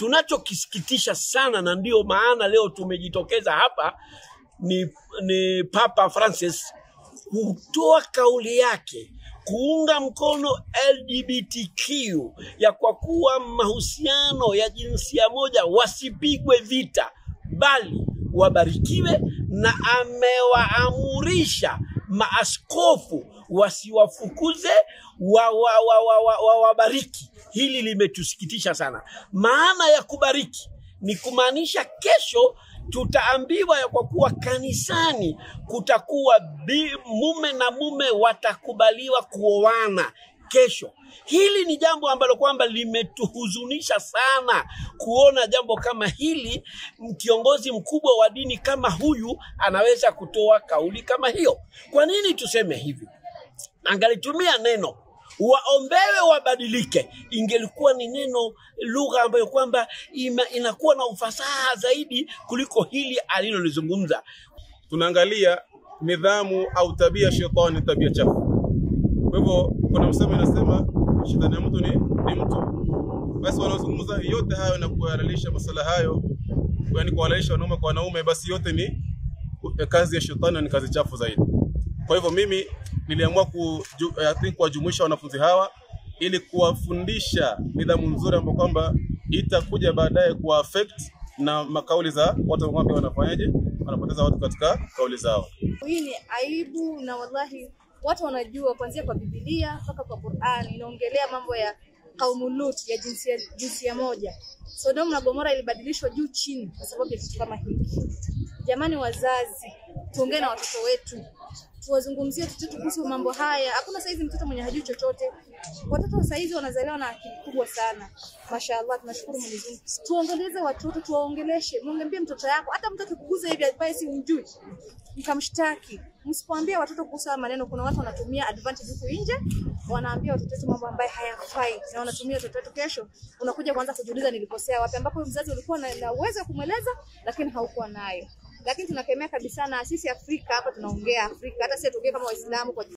tunachokisikitisha sana, na ndio maana leo tumejitokeza hapa, ni, ni Papa Francis kutoa kauli yake kuunga mkono LGBTQ ya kwa kuwa mahusiano ya jinsia moja wasipigwe vita, bali wabarikiwe, na amewaamurisha maaskofu wasiwafukuze wawabariki wa, wa, wa, wa, wabariki. Hili limetusikitisha sana. Maana ya kubariki ni kumaanisha kesho tutaambiwa ya kwa kuwa kanisani kutakuwa bi, mume na mume watakubaliwa kuoana kesho. Hili ni jambo ambalo kwamba limetuhuzunisha sana kuona jambo kama hili, kiongozi mkubwa wa dini kama huyu anaweza kutoa kauli kama hiyo. Kwa nini tuseme hivi? Angalitumia neno waombewe wabadilike, ingelikuwa ni neno lugha ambayo kwamba ima- inakuwa na ufasaha zaidi kuliko hili alilolizungumza. tunaangalia nidhamu au tabia ya shetani, ni tabia chafu. Kwa hivyo kuna msemo inasema shetani ya mtu ni, ni mtu. Basi wanaozungumza yote hayo na kuhalalisha masala hayo, yani kuhalalisha wanaume kwa wanaume, basi yote ni eh, kazi ya shetani na ni kazi chafu zaidi. Kwa hivyo mimi niliamua kuju, I think kuwajumuisha wanafunzi hawa ili kuwafundisha nidhamu nzuri ambayo kwamba itakuja baadaye kuwa affect na makauli za watu ambao pia wanafanyaje, wanapoteza watu katika kauli zao. Hii ni aibu na wallahi watu wanajua kuanzia kwa Biblia mpaka kwa Qur'an inaongelea mambo ya kaumu Lut ya jinsia, jinsia moja. Sodoma na Gomora ilibadilishwa juu chini kwa sababu ya kitu kama hiki. Jamani wazazi, tuongee na watoto wetu, tuwazungumzie watoto kuhusu mambo haya. Hakuna saizi mtoto mwenye hajui chochote. Watoto wa saizi wanazaliwa na akili kubwa sana, mashaallah, tunashukuru Mwenyezi Mungu. Tuongeleze watoto, tuwaongeleshe, mwambie mtoto yako, hata mtu akikuguza hivi ambaye si mjui mkamshtaki. Msipoambia watoto kuhusu haya maneno, kuna watu wanatumia advantage huku nje, wanaambia watoto wetu mambo ambayo hayafai, na wanatumia watoto wetu. Kesho unakuja kuanza kujiuliza nilikosea wapi, ambapo mzazi ulikuwa na, na uwezo wa kumweleza lakini haukuwa nayo. Lakini tunakemea kabisa, na sisi Afrika hapa tunaongea Afrika, hata sisi tuongee kama Waislamu kwa